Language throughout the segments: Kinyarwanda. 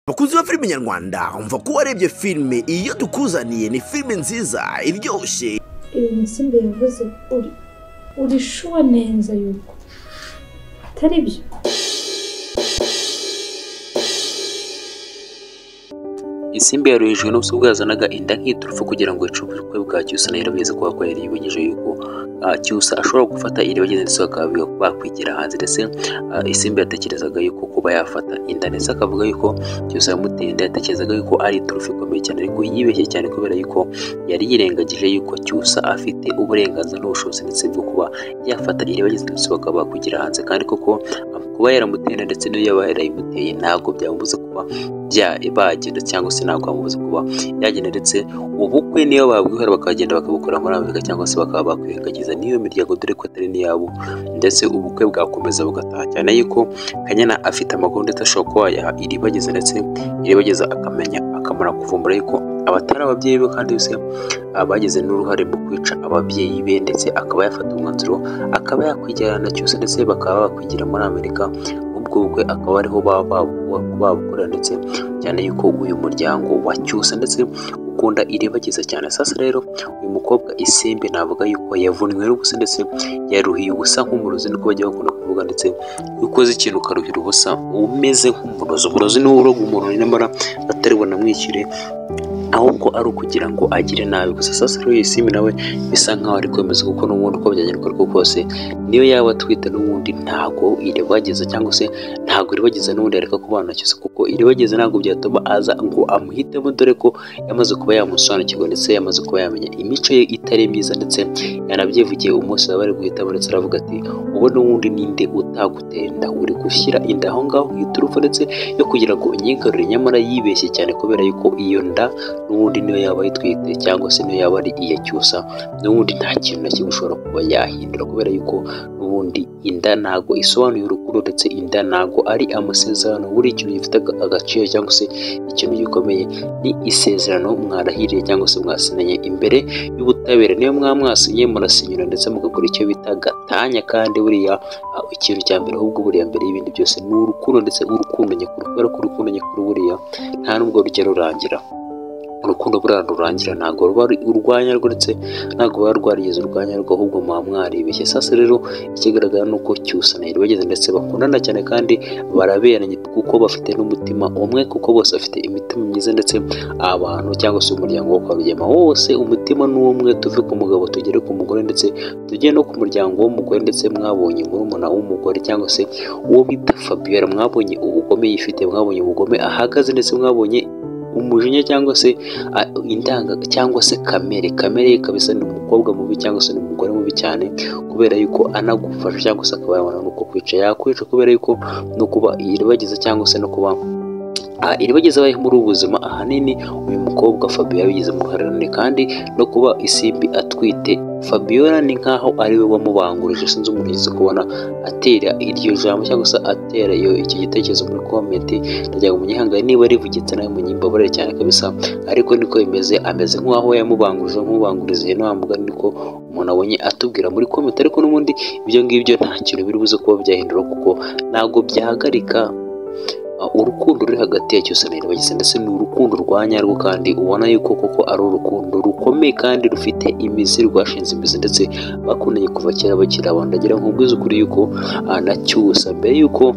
bakunzi ba filime nyarwanda umva ko warebye filime iyo tukuzaniye ni filime nziza iryoshye ibi musimbi yavuze uri uri shuwa neza yuko atari byo isimbi yaruhijwe n'ubusa bwazanaga inda nk'iturufu kugira ngo yice ubukwe bwa cyusa na yarabwiza kuba ko yari yibogeje yuko ah, cyusa ashobora gufata iri bagenda ndetse bakaba bakwigira hanze ndetse ah, isimbi yatekerezaga yuko kuba yafata inda ndetse akavuga yuko cyusa yamuteye inda yatekerezaga yuko ari iturufu ikomeye cyane ariko yibeshye cyane kubera yuko yari yirengagije yuko cyusa afite uburenganzira n'ubushobozi ndetse bwo kuba yafata iri bagenda ndetse bakaba bakwigira hanze kandi koko ah, kuba yaramuteye inda ndetse n'iyo yaba yarayimuteye ntabwo byamubuza kuba bya- bagenda cyangwa se ntabwo bamubuza kuba yagenda ndetse ubukwe niyo babwihora bakagenda bakabukora muri amerika cyangwa se bakaba bakwirengagiza n'iyo miryango dore ko atari n'iyabo ndetse ubukwe bwakomeza bugataha cyane yuko kanyana afite amakuru ndetse ashobora kuba yaha iribageza ndetse iribageza akamenya akamara kuvumbura yuko abatari ababyeyi be kandi yose ah, bagize n'uruhare mu kwica ababyeyi be ndetse akaba yafata umwanzuro akaba yakwijyana cyose ndetse bakaba bakwigira muri amerika ubwo bukwe akaba ariho baba babu- babukorera ndetse cyane yuko uyu muryango wacyusa ndetse ukunda iribagiza cyane sasa rero uyu mukobwa isimbi navuga yuko yavunywe n'ubusa ndetse yaruhiye ubusa nk'umurozi niko bajya bakunda kuvuga ndetse iyo ukoze ikintu ukaruhira ubusa uba umeze nk'umurozi umurozi niwe uroga umuntu nyamara atari bunamwishyure ahubwo ari ukugira ngo agire nabi gusa sasa rero iyi simbi nawe bisa nkaho ari kwemeza kuko n'ubundi uko byagenda uko kose niyo yaba atwite n'ubundi ntago iribagiza cyangwa se ntago iribagiza n'ubundi yareka kubana cyose kuko iribagiza ntabwo byatuma aza ngo amuhitemo dore ko yamaze kuba yamusobanukirwa ndetse yamaze kuba yamenya imico ye itari myiza ndetse yanabyivugiye umunsi baba bari guhitamo ndetse aravuga ati ubu n'ubundi ninde utagutera inda uri gushyira inda aho ngaho nk'iturufu ndetse yo kugira ngo unyigarure nyamara yibeshye cyane kubera yuko iyo nda n'ubundi niyo yaba ayitwite cyangwa se niyo yaba ari iya cyusa n'ubundi nta kintu na kimwe ushobora kuba yahindura kubera yuko n'ubundi inda ntago isobanuye urukundo ndetse inda ntago ari amasezerano buri ikintu gifite aga- agaciro cyangwa se ikintu gikomeye ni isezerano mwarahiriye cyangwa se mwasinanye imbere y'ubutabera niyo mwaba mwasinye murasinyura ndetse mugakora icyo bita gatanya kandi buriya ah, ikintu cya mbere ahubwo buriya mbere y'ibindi byose ni urukundo ndetse urukundo nyakuri kubera ko urukundo nyakuri buriya nta n'ubwo rujya rurangira urukundo buriya rurangira ntabwo ruba ari urwanya rwo ndetse ntabwo ruba rwarigeze urwanya rwo ahubwo muba mwaribeshye sasa rero ikigaragara ni uko cyusa na bageze ndetse bakundana cyane kandi baraberanye kuko bafite n'umutima umwe kuko bose bafite imitima myiza ndetse abantu cyangwa se umuryango wo kwa Rugema wose umutima ni umwe tuve ku mugabo tugere ku mugore ndetse tujye no ku muryango w'umugore ndetse mwabonye murumuna w'umugore cyangwa se uwo bita Fabiola mwabonye ubugome yifite mwabonye ubugome ahagaze ndetse mwabonye umujinya cyangwa se a- indanga cyangwa se kamere kamere ye kabisa ni umukobwa mubi cyangwa se ni umugore mubi cyane kubera yuko anagufasha cyangwa se akaba yabona nuko kwica yakwica kubera yuko no kuba iribagiza cyangwa se no kuba Ah, iribagiza abayeho muri ubu buzima ahanini uyu mukobwa Fabiola yabigize mu ruhare kandi no kuba isimbi atwite Fabiola ni nkaho ari we wamubangurije sinzi umuntu yigeze kubona atera iryo jambo cyangwa se atera iyo iki gitekerezo muri komenti ndagira ngo munyihangane niba rivugitse nawe munyimbabare cyane kabisa ariko niko bimeze ameze nk'uwaho yamubangurije nk'ubanguriza ihene wa mugani niko umuntu abonye atubwira muri komenti ariko n'ubundi ibyo ngibyo nta kintu biri buze kuba byahindura kuko ntabwo byahagarika Uh, urukundo ruri hagati ya cyose na bageze ndetse ni urukundo rwa nyarwo kandi ubona yuko koko ari urukundo rukomeye kandi rufite imizi rwashinze imizi ndetse bakundanye kuva kera bakiri abantu ndagira ngo mbwize ukuri yuko uh, na cyusa mbere yuko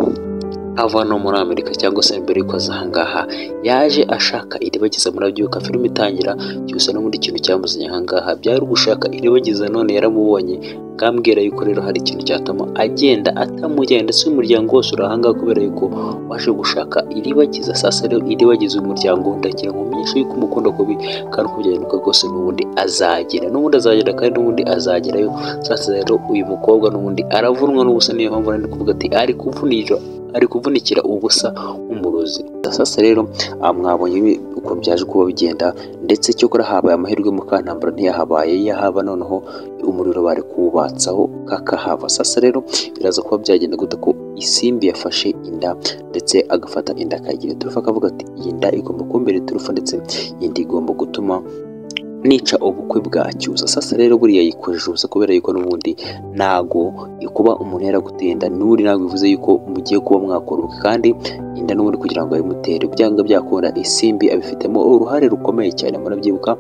ava no muri amerika cyangwa se mbere yuko aza ahangaha yaje ashaka iribageza murabyuka filime itangira cyusa n'ubundi ikintu cyamuzanye ahangaha byari ugushaka iribageza none yaramubonye ngambwira yuko rero hari ikintu cyatuma agenda atamujyanye ndetse umuryango wose uri ahangaha kubera yuko waje gushaka iribagiza sasa rero iribagiza umuryango ndagira ngo umenyeshe yuko umukunda kubi kandi uko byagenda uko rwose n'ubundi azagera n'ubundi azagera kandi n'ubundi azagerayo sasa rero uyu mukobwa n'ubundi aravunwa n'ubusa niyo mpamvu nari ndi kuvuga ati ari kuvunira ari kuvunikira ubusa umurozi sasa rero ah, mwabonye ibi- ukuntu byaje kuba bigenda ndetse cyokora habaye amahirwe mukantambara ntiyahabaye iyo ahaba noneho umuriro bari kuwubatsaho kakahava sasa rero biraza kuba byagenda gute ko isimbi yafashe inda ndetse agafata inda akayigira iturufu akavuga ati iyi nda igomba kumbera iturufu ndetse iyi nda igomba gutuma nica ubukwe bwa cyusa sasa rero buriya yikojeje ubusa kubera yuko n'ubundi ntago kuba umuntu yaragutenda n'uri ntabwo bivuze yuko mugiye kuba mwakora ubukwe kandi inda n'ubundi kugira ngo abimutere byanga byakunda isimbi abifitemo uruhare rukomeye cyane murabyibuka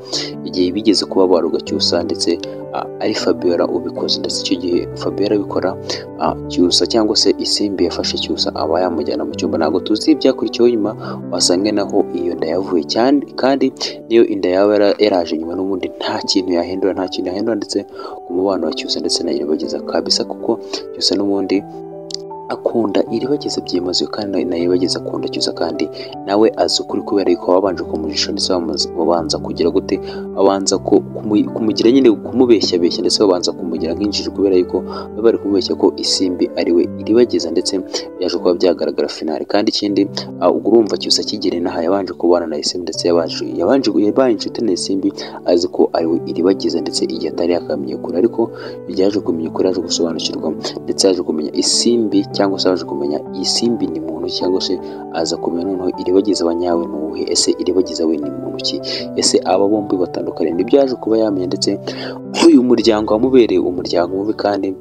igihe bigeze kuba barugacyusa ndetse ah, ari Fabiola ubikoze ndetse icyo gihe Fabiola abikora ah, cyusa cyangwa se isimbi yafashe cyusa aba yamujyana mu cyumba ntabwo tuzi ibyakurikiyeho nyuma wasanga naho iyo nda yavuye cyane kandi niyo inda yaba yara- yaraje nyuma n'ubundi nta kintu yahindura nta kintu yahindura ndetse umubano wa cyusa ndetse na nyirabageza kabisa kuko cyusa n'ubundi akunda iribageza byimazeyo kandi na iribageza akunda cyusa kandi nawe azi ukuri kubera yuko wabanje kumujisha ndetse bamuzi- babanza kugira gute babanza ku- kumu- kumugira nyine kumubeshyabeshya ndetse babanza kumugira nk'injiji kubera yuko baba bari kumubeshya ko isimbi ari we iribageza ndetse byaje kuba byagaragara finali kandi ikindi ah, ubwo urumva cyusa kigira inaha yabanje kubana na isimbi ndetse yabanje yabanje yabaye inshuti na isimbi azi ko ari we iribageza ndetse igihe atari yakamenya ukuri ariko igihe yaje kumenya ukuri yaje gusobanukirwa ndetse yaje kumenya isimbi cyangwa se yaje kumenya isimbi ni muntu ki, cyangwa se aza kumenya noneho iribagiza abanyawe ni uwuhe ese iribagiza we ni muntu ki ese aba bombi batandukanye nibyo yaje kuba yamenya ndetse uyu muryango wamubereye umuryango mubi kandi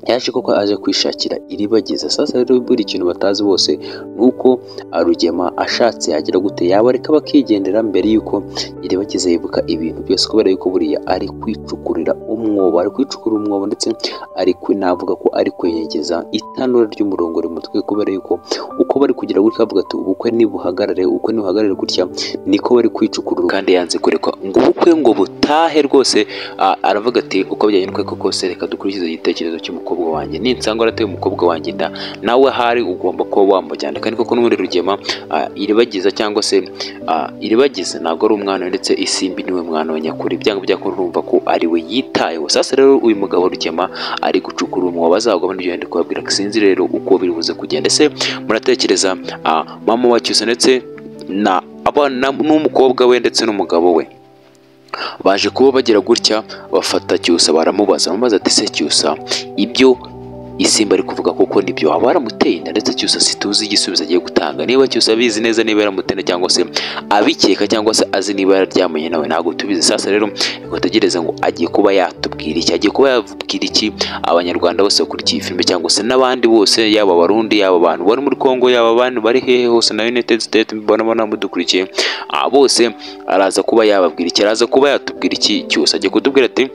yaje koko aje kwishakira iribagiza sasa rero buri kintu batazi bose ni uko ah, rugema ashatse yagira gute yabareka bakigendera mbere y'uko iribagiza yibuka ibintu byose kubera yuko buriya ari kwicukurira umwobo ari kwicukura umwobo ndetse ari kwe- navuga ko ari kwenyegeza itanura ry'umurongo rimutwe kubera yuko uko bari kugira gutya bavuga ati ubukwe nibuhagarare ubukwe nibuhagarare gutya niko bari kwicukurura kandi yanze kureka ngo ubukwe ngo butahe rwose ah, aravuga ati uko byajya n'uko kose reka dukurikize igitekerezo cy'umukobwa wanjye ninsanga warateye umukobwa wanjye inda nawe ahari ugomba kuba wamujyana kandi koko n'ubundi rugema ah, iribagiza cyangwa se ah, iribagiza ntabwo ari umwana we ndetse isimbi niwe mwana we nyakuri byanga byakora urumva ko ari we yitayeho sasa rero uyu mugabo rugema ari gucukura umwobo azagwamo n'ibyo yandi kubabwira sinzi rero uko biri buze kugenda ese muratekereza ah, mama wa cyusa ndetse na abana n'umukobwa we ndetse n'umugabo we baje kuba bagira gutya bafata cyusa baramubaza baramubaza ati se cyusa ibyo isimba ari kuvuga kuko nibyo waba waramuteye inda ndetse cyusa situzi igisubizo agiye gutanga niba cyusa abizi neza niba yaramuteye inda cyangwa se abikeka cyangwa se azi niba yararyamanye nawe ntabwo tubizi sasa rero ngo tegereze ngo agiye kuba yatubwira iki agiye kuba yabwira iki abanyarwanda bose bakurikiye iyi filime cyangwa se n'abandi bose yaba abarundi yaba abantu bari muri congo yaba abantu bari hehe hose na united states mbona mbona mudukurikiye ah, bose araza kuba yababwira iki araza kuba yatubwira iki cyose agiye kutubwira ati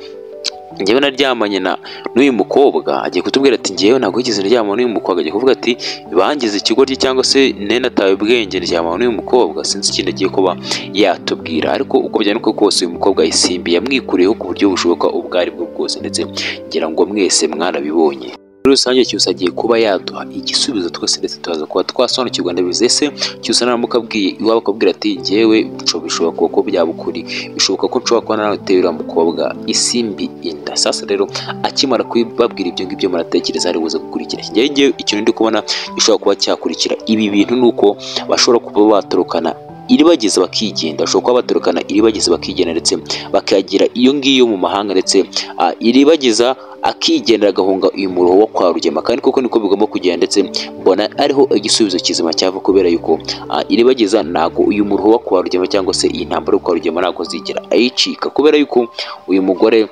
njyewe naryamanye na n'uyu mukobwa agiye kutubwira ati njyewe ntabwo yigeze ndyama n'uyu mukobwa agiye kuvuga ati bangize ikigoryi cyangwa se nenatawe ubwenge ndyama n'uyu mukobwa sinzi ikindi agiye kuba yatubwira ariko uko byari uko kose uyu mukobwa isimbi yamwikuriyeho ku buryo bushoboka ubwo ari bwo bwose ndetse ngira ngo mwese mwarabibonye muri rusange cyose agiye kuba yaduha igisubizo twese ndetse tuza kuba twasobanukirwa ndabizi ese cyose naramukabwiye iwabo akabwira ati njyewe nco- bishobora kuba ko byaba ukuri bishoboka ko nshobora kuba narateye uriya mukobwa isimbi inda sasa rero akimara kubabwira ibyo ngibyo muratekereza ari buze gukurikira njyewe njyewe ikintu ndi kubona gishobora kuba cyakurikira ibi bintu ni uko bashobora kuba batorokana iribagiza bakigenda bashobora kuba batorokana iribagiza bakigenda ndetse bakagira iyo ngiyo mu mahanga ndetse ah, iribagiza akigendera agahunga uyu muruho wo kwa rugema kandi koko niko bigomba kugenda ndetse mbona ariho igisubizo kizima cyava kubera yuko ah, iribagiza ntabwo uyu muruho wo kwa rugema cyangwa se iyi ntambaro yo kwa rugema ntabwo zigera ayicika kubera yuko uyu mugore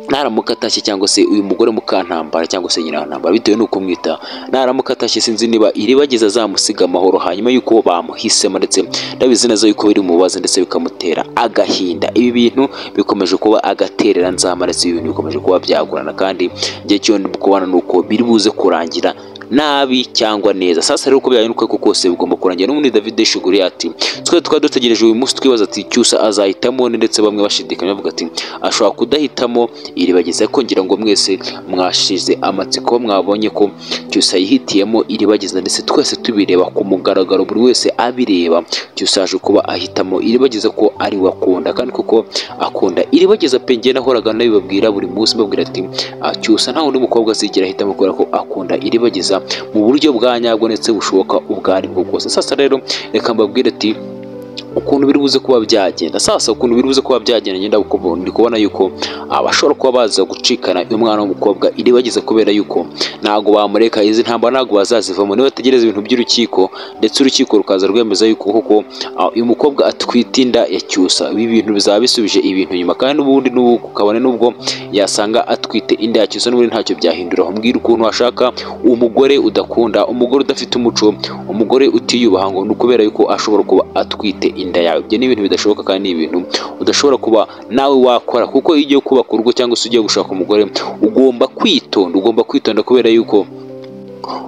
naramuka atashye cyangwa se uyu mugore mukantambara cyangwa se nyina ntambara bitewe n'uko umwita naramuka atashye sinzi niba iribageza azamusiga amahoro hanyuma y'uko bamuhisemo ndetse ndabizi neza yuko biri mubaza ndetse bikamutera agahinda ibi bintu bikomeje kuba agaterera nzama ndetse ibi bintu bikomeje kuba byagurana kandi igihe cyo ndi kubona ni uko biri buze kurangira nabi cyangwa neza sasa rero uko byari nuko ariko kose bigomba kurangira n'ubundi David Shiguri ati twe twari dutegereje uyu munsi twibaza ati cyusa azahitamo ni ndetse bamwe bashidikanya bavuga ati ashobora kudahitamo iribagiza ko ngira ngo mwese mwashize amatsiko mwabonye ko cyusa yihitiyemo iribagiza ndetse twese tubireba ku mugaragaro buri wese abireba cyusa yaje kuba ahitamo iribagiza ko ari we akunda kandi koko akunda iribagiza pe njye nahoraga nabibabwira buri munsi mbabwira ati "Ah, cyusa nta wundi mukobwa azigera ahitamo kubera ko akunda iribagiza mu buryo bwa nyabwo ndetse bushoboka ubwo ari bwo bwose sasa rero reka mbabwire ati ukuntu biri buze kuba byagenda sasa ukuntu biri buze kuba byagenda ngenda kubona ndi kubona yuko abashobora kuba baza gucikana uyu mwana w'umukobwa iri bageze kubera yuko ntabwo bamureka izi ntambara ntabwo bazazivamo niba bategereza ibintu by'urukiko ndetse urukiko rukaza rwemeza yuko koko ah, uyu mukobwa atwite inda ya cyusa ibi bintu bizaba bisubije ibintu inyuma kandi n'ubundi n'ubu kabone n'ubwo yasanga atwite inda ya cyusa n'ubundi ntacyo byahindura mbwira ukuntu washaka umugore udakunda umugore udafite umuco umugore utiyubaha ngo ni ukubera yuko ashobora kuba atwite inda yawe ibyo ni ibintu bidashoboka kandi ni ibintu udashobora kuba nawe wakora kuko iyo ugiye kubaka urugo cyangwa se ugiye gushaka umugore ugomba kwitonda ugomba kwitonda kubera yuko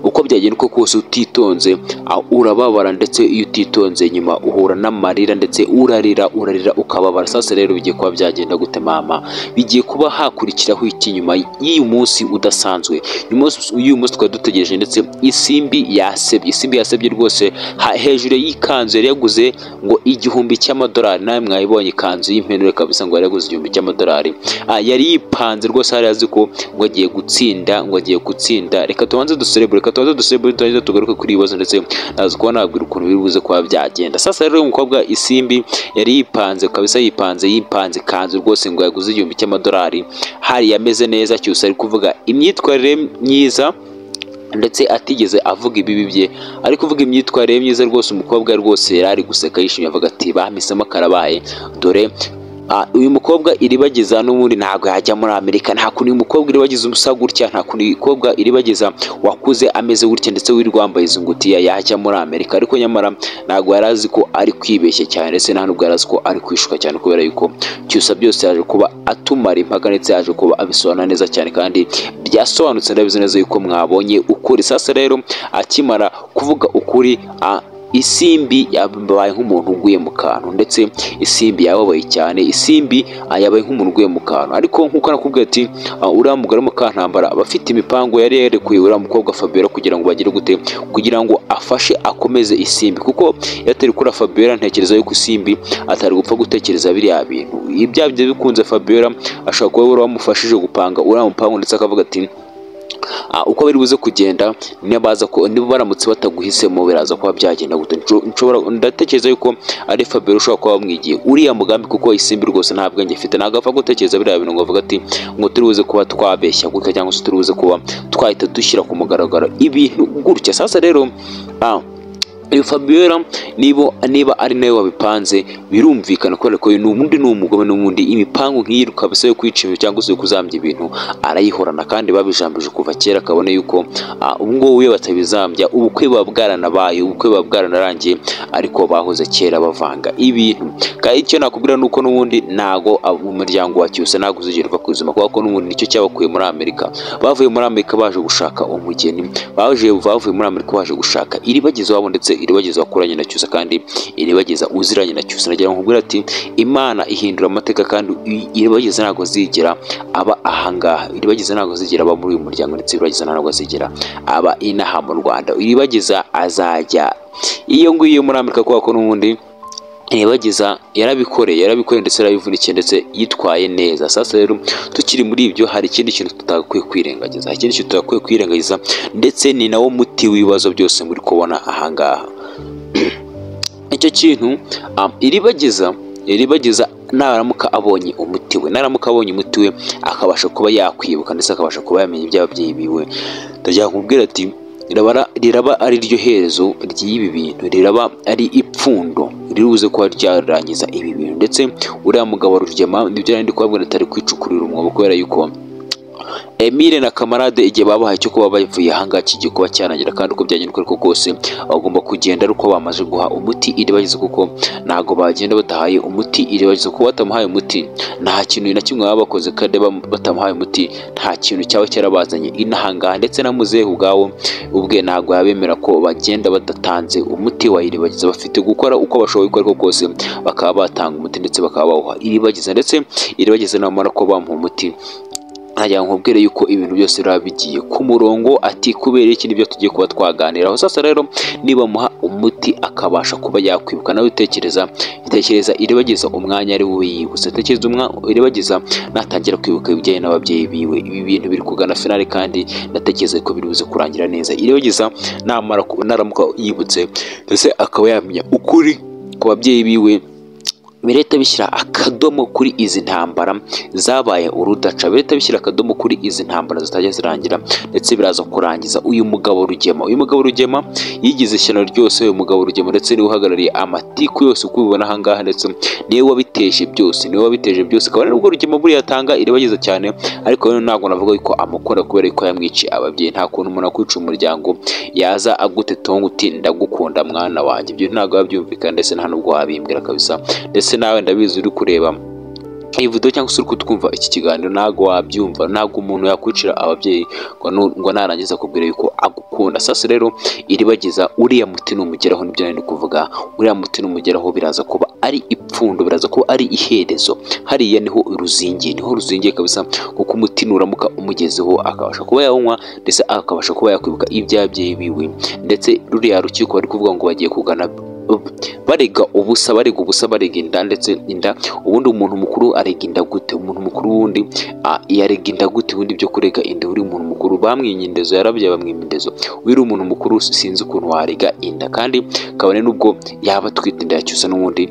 uko byagenda uko kose utitonze ah, urababara ndetse iyo utitonze nyuma uhura n'amarira ndetse urarira urarira ukababara sasa rero bigiye kuba byagenda gute mama bigiye kuba hakurikiraho iki nyuma y'uyu munsi udasanzwe uyu munsi uyu munsi twari dutegereje ndetse isimbi yasebye isimbi yasebye rwose ha- hejuru y'ikanzu yari yaguze ngo igihumbi cy'amadolari nawe mwayibonye ikanzu y'impenure kabisa ngo yari yaguze igihumbi cy'amadolari Ah, yari yipanze rwose hari azi ko ngo agiye gutsinda ngo agiye gutsinda reka tubanze duserebure reka tubanze duserebure turangiza tugaruke kuri ibi bibazo ndetse naza kuba nabwira ukuntu biri buze kuba byagenda sasa rero uyu mukobwa isimbi yari yipanze kabisa yipanze yipanze ikanzu rwose ngo yaguze igihumbi cy'amadolari hari yameze neza cyose ari kuvuga imyitwarire myiza ndetse atigeze avuga ibibi bye ariko uvuga imyitwarire myiza rwose umukobwa rwose yari ari guseka yishimye avuga ati bamisemo karabaye dore ah, uyu mukobwa iribageza n'ubundi ntabwo yajya muri amerika nta kuntu uyu mukobwa iribageza umusa gutya nta kuntu uyu mukobwa iribageza wakuze ameze gutya ndetse wirirwa wambaye izo ngutiya yajya muri amerika ariko nyamara ntabwo yari azi ko ari kwibeshya cyane ndetse nta nubwo yari azi ko ari kwishuka cyane kubera yuko cyusa byose yaje kuba atumara impaka ndetse yaje kuba abisobanura neza cyane kandi byasobanutse ndabizi neza yuko mwabonye ukuri sasa rero akimara kuvuga ukuri ah, isimbi yabaye nk'umuntu uguye mu kantu ndetse isimbi yababaye cyane isimbi ah, yabaye nk'umuntu uguye mu kantu ariko nk'uko nakubwiye ati ah, uriya mugore mukantambara aba afite imipango yari yerekuye uriya mukobwa Fabiola kugira ngo bagire gute kugira ngo afashe akomeze isimbi kuko iyo atari kuri Fabiola ntekereza yuko isimbi atari gupfa gutekereza biriya bintu ibya byo bikunze Fabiola ashobora kuba we wamufashije gupanga uriya mupango ndetse akavuga ati Ah, uko bari buze kugenda nibaza ko niba baramutse bataguhisemo biraza kuba byagenda gute Nsho- nshobora ndatekereza yuko ari Fabio ushobora kuba wamwigiye uriya mugambi kuko isimbi rwose nta bwenge ifite ntabwo apfa gutekereza biriya bintu ngo avuga ati ngo turi buze kuba twabeshya gutya cyangwa se turi buze kuba twahita dushyira ku mugaragaro ibintu gutya sasa rero ah, uyu Fabiola niba niba ari nawe wabipanze birumvikana kubera ko uyu ni undi ni umugome n'ubundi imipango nk'iyi kabisa yo kwica ibintu cyangwa se yo kuzambya ibintu arayihorana kandi babijambije kuva kera akabona yuko ah, ubu ngubu iyo batabizambya ubukwe buba bwaranabaye ubukwe buba bwaranarangiye ariko bahoze kera bavanga ibintu kandi icyo nakubwira ni uko n'ubundi ntago ab- umuryango wa cyose ntago uzigera uva ku buzima kubera ko n'ubundi nicyo cyabakuye muri amerika bavuye muri amerika baje gushaka umugeni baje bavuye muri amerika baje gushaka iribagiza wabo ndetse iribagiza wakuranye na cyusa kandi iribagiza uziranye na cyusa nagira ngo nkubwire ati imana ihindura amateka kandi i- iribagiza ntabwo zigera aba ahangaha iribagiza ntabwo zigera aba muri uyu muryango ndetse iribagiza ntabwo zigera aba inaha mu rwanda iribagiza azajya iyo ngiyo muri amerika kubera ko n'ubundi iribagiza yarabikoreye yarabikoreye ndetse yarabivunikiye ndetse yitwaye neza sasa rero tukiri muri ibyo hari ikindi kintu tutakwiye kwirengagiza hari ikindi kintu tutakwiye kwirengagiza ndetse ni nawo muti w'ibibazo byose muri kubona ahangaha icyo kintu um, iribagiza iribagiza naramuka abonye umuti we naramuka abonye umuti we akabasha kuba yakwibuka ndetse akabasha kuba yamenya iby'ababyeyi biwe ndagira kumubwira ati riraba, riraba ari ryo herezo ry'ibi bintu riraba ari ipfundo riribuze kuba ryarangiza ibi bintu ndetse uriya mugabo wa rugema nibyo yari ndi kubabwira atari kwicukurira umwobo kubera yuko Emile na kamarade igihe babahaye cyo kuba bavuye ahangaha kigiye kuba cyarangira kandi uko byagenda uko ariko kose bagomba kugenda ari uko bamaze guha umuti iribagiza kuko ntabwo bagenda batahaye umuti iribagiza kuko batamuhaye umuti nta kintu na kimwe baba bakoze kandi bam- batamuhaye umuti nta kintu cyaba cyarabazanye inahangaha ndetse na muzehe ubwawo ubwe ntabwo yabemera ko bagenda badatanze umuti wa iribagiza bafite gukora uko bashoboye uko ariko kose bakaba batanga umuti ndetse bakaba bawuha iribagiza ndetse iribagiza namara ko bamuha umuti ntajya nkubwire yuko ibintu byose biba bigiye ku murongo ati kubera iki nibyo tugiye kuba twaganiraho sasa rero nibamuha umuti akabasha kuba yakwibuka nawe utekereza tekereza iribagiza umwanya ari we yibutse tekereza umwa- iribagiza natangira kwibuka ibijyanye n'ababyeyi biwe ibi bintu biri kugana finale kandi ndatekereza ko biri buze kurangira neza iribagiza namara ku- naramuka yibutse ndetse akaba yamenya ukuri ku babyeyi biwe birahita bishyira akadomo kuri izi ntambara zabaye urudaca birahita bishyira akadomo kuri izi ntambara zitajya zirangira ndetse biraza kurangiza uyu mugabo rugema uyu mugabo rugema yigize ishyano ryose uyu mugabo rugema ndetse niwe uhagarariye amatiku yose uko ubibona ahangaha ndetse niwe wabiteje byose niwe wabiteje byose kabone nubwo rugema buriya atanga irabagiza cyane ariko rero ntabwo navuga yuko amukora kubera ko yamwiciye ababyeyi nta kuntu umuntu akwica umuryango yaza agutetonga uti ndagukunda mwana wanjye ibyo ntabwo wabyumvikana ndetse nta nubwo wabimbwira kabisa ndetse nawe ndabizi uri kureba iyi video cyangwa se uri kutwumva iki kiganiro ntabwo wabyumva ntabwo umuntu yakwicira ababyeyi ngo nu- ngo narangiza akubwira yuko agukunda sasa rero iribagiza uriya muti numugeraho nibyo nari ndi kuvuga uriya muti numugeraho biraza kuba ari ipfundo biraza kuba ari iherezo hariya niho ruzingiye niho ruzingiye kabisa kuko umuti nuramuka umugezeho akabasha kuba yawunywa ndetse akabasha kuba yakwibuka iby'ababyeyi biwe ndetse ruriya rukiko bari kuvuga ngo bagiye kugana barega ubusa barega ubusa barega inda ndetse inda ubundi umuntu mukuru arega inda gute umuntu mukuru wundi ah, yarega inda gute ubundi byo kurega inda uri umuntu mukuru bamwimye indezo yarabye bamwimye indezo wiri umuntu mukuru sinzi ukuntu warega inda kandi kabone n'ubwo yaba atwite inda yacyusa n'ubundi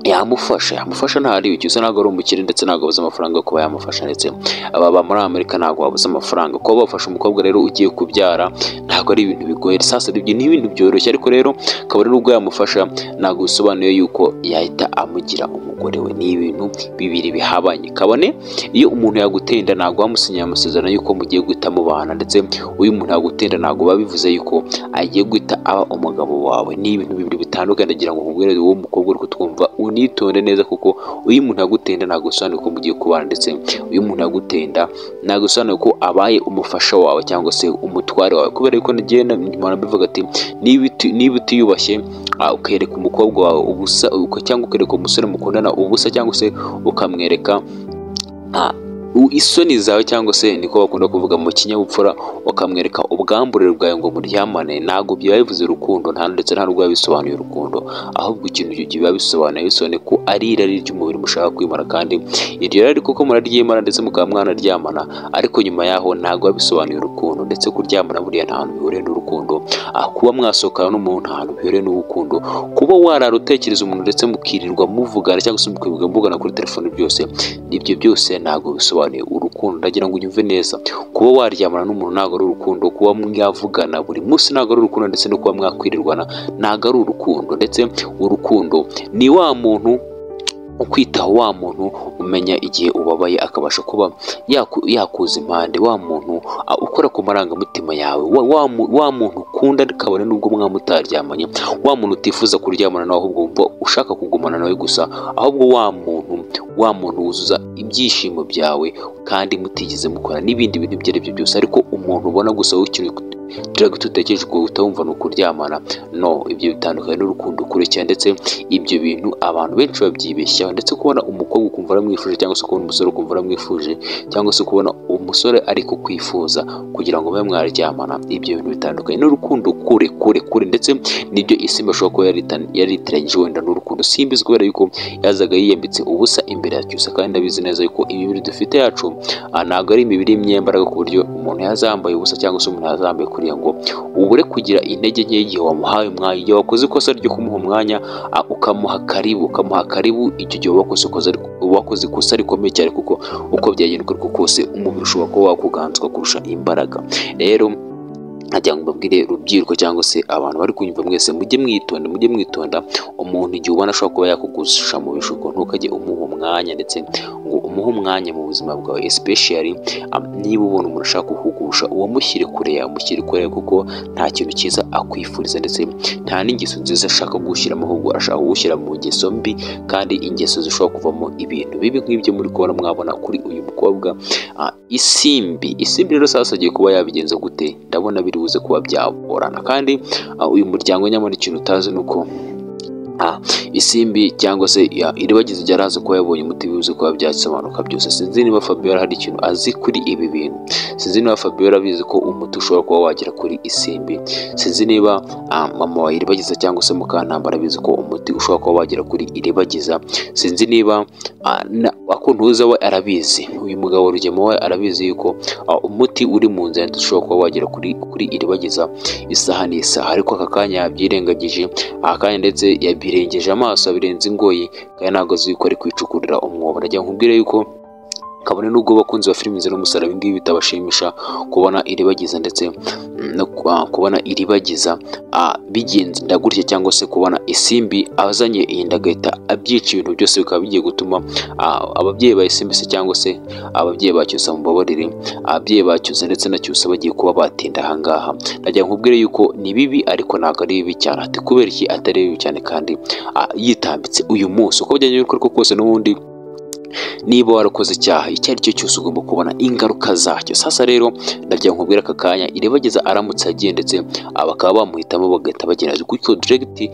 yamufasha yamufasha ntari ucyusa ntabwo ari umukire ndetse ntabwo abuze amafaranga yo kuba yamufasha ndetse ababa muri amerika ntabwo babuze amafaranga kuba bafasha umukobwa rero ugiye kubyara ntabwo ari ibintu bigoye sasa ibyo ni ibintu byoroshye ariko rero kabone n'ubwo yamufasha ntabwo bisobanuye yuko yahita amugira umugore we ni ibintu bibiri bihabanye kabone iyo umuntu yaguteye inda ntabwo wamusinyira amasezerano y'uko mugiye guhita mubana ndetse uyu muntu yagutenda ntabwo biba bivuze yuko agiye guhita aba umugabo wawe ni ibintu bibiri bitandukanye ndagira ngo nkubwire wowe mukobwa uri kutwumva unitonde neza kuko uyu muntu yagutenda ntabwo bisobanuye ko mugiye kubana ndetse uyu muntu yagutenda ntabwo bisobanuye ko abaye umufasha wawe cyangwa se umutware wawe kubera yuko nagenda mpora mbivuga ati niba uti- niba utiyubashye ah, ukereka umukobwa wawe ubusa uko- cyangwa ukereka umusore mukundana ubusa cyangwa se ukamwereka ah, u- isoni zawe cyangwa se niko bakunda kuvuga mu kinyabupfura ukamwereka ubwamburire bwawe ngo muryamane ntabwo biba bivuze urukundo nta ndetse nta n'ubwo biba bisobanuye urukundo ahubwo ikintu biba bisobanuye bisobanuye ko ari irari ry'umubiri mushaka kwimara kandi iryo rari kuko muraryimana ndetse mukaba mwanaryamana ariko nyuma yaho ntabwo biba bisobanuye urukundo ndetse kuryamana buriya nta hantu bihuriye n'urukundo Ah, kuba mwasohokana n'umuntu nta hantu bihuriye n'urukundo kuba warara utekereza umuntu ndetse mukirirwa muvugana cyangwa se mukirirwa muvugana kuri telefone byose ibyo byose ntabwo bisobanuye urukundo ndagira ngo unyumve neza kuba waryamana n'umuntu ntabwo ari urukundo kuba mwavugana buri munsi ntabwo ari urukundo ndetse no kuba mwakwirirwana ntabwo ari urukundo ndetse urukundo ni wa muntu ukwitaho wa muntu umenya igihe ubabaye akabasha kuba yaku- yakuza impande wa muntu a, ukora ku marangamutima yawe wa, wa, mu- wa muntu ukunda kabone n'ubwo mwaba mutaryamanye wa muntu utifuza kuryamana nawe ahubwo wumva ushaka kugumana nawe gusa ahubwo wa muntu wa muntu wuzuza ibyishimo byawe kandi mutigeze mukora n'ibindi bintu ibyo ari byo byose ariko umuntu ubona gusa w'ikintu drago tutekereje ko utawumva ni ukuryamana no ibyo bitandukanye n'urukundo kure cyane ndetse ibyo bintu abantu benshi babyibeshyaho ndetse kubona umukobwa ukumva aramwifuje cyangwa se kubona umusore ukumva aramwifuje cyangwa se kubona umusore ari kukwifuza kugira ngo mube mwaryamana ibyo bintu bitandukanye n'urukundo kure kure kure ndetse nibyo isimba ashobora kuba yarita- yaritiranyije wenda n'urukundo simbizi kubera yuko yazaga yiyambitse ubusa imbere ya cyusa kandi ndabizi neza yuko imibiri dufite yacu ah, ntabwo ari imibiri y'imyambaraga ku buryo umuntu yazambaye ubusa cyangwa se umuntu yazambaye kuriya ngo ubure kugira intege nke igihe wamuhaye umwanya igihe wakoze ikosa ryo kumuha umwanya ah, ukamuha karibu ukamuha karibu icyo gihe wakoze ikosa ariko- wakoze ikosa rikomeye cyane kuko uko byagendwa ariko kose umubiri ushobora kuba wakuganzwa kurusha imbaraga rero nagira ngo mbabwire rubyiruko cyangwa se abantu bari kunyumva mwese mujye mwitonda mujye mwitonda umuntu igihe ubona ashobora kuba yakugusha mu bishuko ntukajye umuha umwanya ndetse ngo umuhe umwanya mu buzima bwawe especially um, niba ubona umuntu ashaka kuhugusha uwo mushyire kure yamushyire kure kuko nta kintu cyiza akwifuriza ndetse nta n'ingeso nziza ashaka gushyiramo ahubwo ashaka gushyira mu ngeso mbi kandi ingeso zishobora kuvamo ibintu bibi nk'ibyo muri kubona mwabona kuri uyu mukobwa Ah, isimbi isimbi rero sasa agiye kuba yabigenza gute ndabona biri buze kuba byagorana kandi ah, uyu muryango nyamara ikintu utazi ni uko Ah, isimbi cyangwa se ya- iribagiza igihe araza kuba yabonye umuti bibuze kuba byasobanuka byose sinzi niba fabiola hari ikintu azi kuri ibi bintu sinzi niba fabiola abizi ko umuti ushobora kuba wagera kuri isimbi sinzi niba ah, mama wa iribagiza cyangwa se mukantambara abizi ko umuti ushobora kuba wagera kuri iribagiza sinzi niba ah, na- akuntuza we arabizi uyu mugabo rugema we arabizi yuko ah, umuti uri mu nzira ushobora kuba wagera kuri kuri iribageza isaha n'isaha ariko aka kanya yabyirengagije aka kanya ndetse yabirengeje amaso abirenze ingoyi kandi ntabwo azi yuko ari kwicukurira umwobo nagira ngo nkubwire yuko kabone nubwo abakunzi ba filimi ziri umusaraba ibingibi bitabashimisha kubona iribagiza ndetse mm, no ku- ah, kubona iribagiza ah, bigenda gutya cyangwa se kubona isimbi azanye iyi ndagahita abyica ibintu byose bikaba bigiye gutuma ah, ababyeyi ba isimbi se cyangwa se ababyeyi ba cyusa mubabarire ababyeyi ba cyusa ndetse na cyusa bagiye kuba batinda ahangaha nagira ngo nkubwire yuko ni bibi ariko ntabwo ari bibi cyane ati kubera iki atari bibi cyane kandi ah, yitambitse uyu munsi uko byagenda uko ari ko kose n'ubundi niba warakoze icyaha icyo ari cyo cyose ugomba kubona ingaruka zacyo sasa rero ndagira ngo nkubwire aka kanya irabageza aramutse agiye ndetse ah, bakaba bamuhitamo bagahita bagenda gutyo diregiti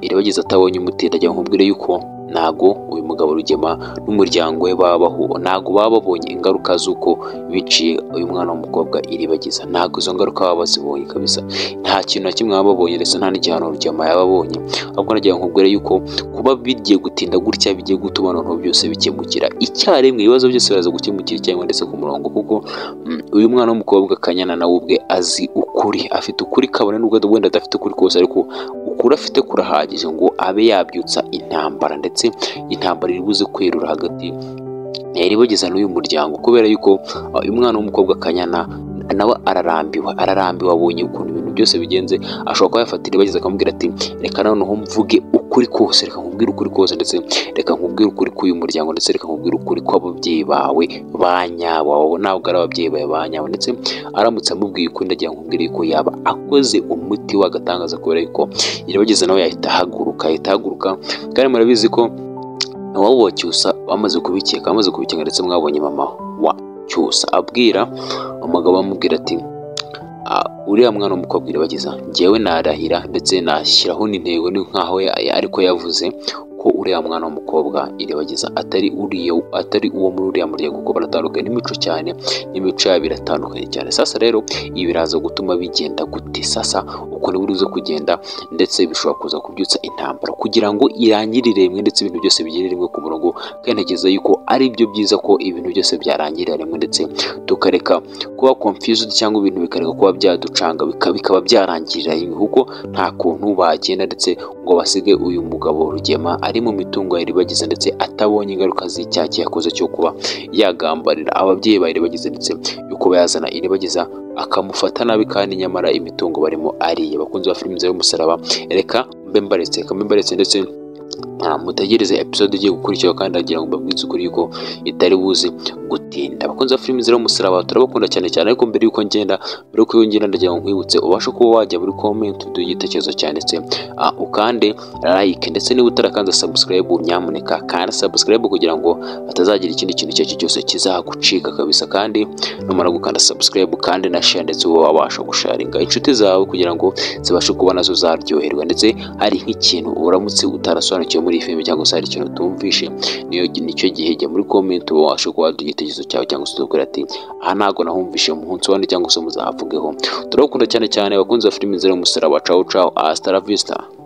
irabageza atabonye umuti ndagira ngo nkubwire yuko ntago uyu mugabo rugema n'umuryango we babaho ntago baba babonye ingaruka z'uko biciye uyu mwana w'umukobwa iribagiza ntago izo ngaruka baba bazibonye kabisa nta kintu na kimwe baba babonye ndetse nta n'igihano rugema yaba abonye ahubwo nagira ngo nkubwire yuko kuba bigiye gutinda gutya bigiye gutuma noneho byose bikemukira icyarimwe ibibazo byose biraza gukemukira icyarimwe ndetse ku murongo kuko mm, uyu mwana w'umukobwa kanyana nawe ubwe azi ukuri afite ukuri kabone nubwo wenda adafite ukuri kose ariko ukuri afite kurahagije ngo abe yabyutsa intambara ndetse intambara iri buze kwerura hagati yari bageza n'uyu muryango kubera yuko uh, uyu mwana w'umukobwa kanyana nawe ararambiwe ararambiwe abonye ukuntu ibintu byose bigenze ashobora kuba yafatira bageze akamubwira ati reka noneho mvuge ukuri kose reka nkubwire ukuri kose ndetse reka nkubwire ukuri k'uyu muryango ndetse reka nkubwire ukuri kw'ababyeyi bawe ba nyabo abo ntabwo ari ababyeyi bawe ba nyabo ndetse aramutse amubwiye ukuri ndagira ngo nkubwire yuko yaba akoze umuti w'agatangaza kubera yuko irabageza nawe yahita ahaguruka yahita ahaguruka kandi murabizi ko waba wa cyusa bamaze kubikeka bamaze kubikeka ndetse mwabonye mama wa cyusa abwira umugabo amubwira ati "Ah, uriya mwana w'umukobwa irabagiza njyewe narahira ndetse nashyiraho n'intego ni nkaho ya- ariko yavuze ko uriya mwana w'umukobwa irabagiza atari uriya atari uwo muri uriya muryango kuko baratandukanye n'imico cyane n'imico yabo iratandukanye cyane sasa rero ibi biraza gutuma bigenda gute sasa uko ni burize kugenda ndetse bishobora kuza kubyutsa intambara kugira ngo irangirire rimwe ndetse ibintu byose bigere rimwe ku murongo kandi ntekereza yuko ari byo byiza ko ibintu byose byarangirira rimwe ndetse tukareka kuba confused cyangwa ibintu bikareka kuba byaducanga bika- bikaba byarangirira rimwe kuko nta kuntu bagenda ndetse ngo basige uyu mugabo rugema ari mu mitungo ya iribagiza ndetse atabonye ingaruka z'icyaha cye yakoze cyo kuba yagambarira ababyeyi ba iribagiza ndetse yo kuba yazana iribagiza akamufata nabi kandi nyamara imitungo barimo ariye bakunzi ba filimi zari umusaraba reka mbe mbaretse reka mbe mbaretse ndetse ah, mutegereze episode igiye gukurikiraho kandi ndagira ngo mbabwize ukuri yuko itari buze gutinda abakunzi ba filimi ziriho umusaraba turabakunda cyane cyane ariko mbere y'uko ngenda mbere y'uko iyo ngenda ndagira ngo nkwibutse ubashe kuba wajya muri comment uduhe igitekerezo cyanditse ah, ukande like ndetse niba utarakanze subscribe nyamuneka kanda subscribe kugira ngo hatazagira ikindi kintu icyo ari cyo cyose kizagucika kabisa kandi numara gukanda subscribe kandi na share ndetse uba wabasha gusharinga inshuti zawe kugira ngo zibashe kuba nazo zaryoherwa ndetse hari nk'ikintu uramutse utarasobanukiwe muri iyi filime cyangwa se hari ikintu utumvishe niyo nicyo gihe jya muri comment uba wabasha kuba waduha igitekerezo cyawe cyangwa se utubwira ati aha ntabwo nahumvishe mu munsi wandi cyangwa se muzavugeho turabakunda cyane cyane abakunzi ba filime zero umusaraba cawu cawu hasta la vista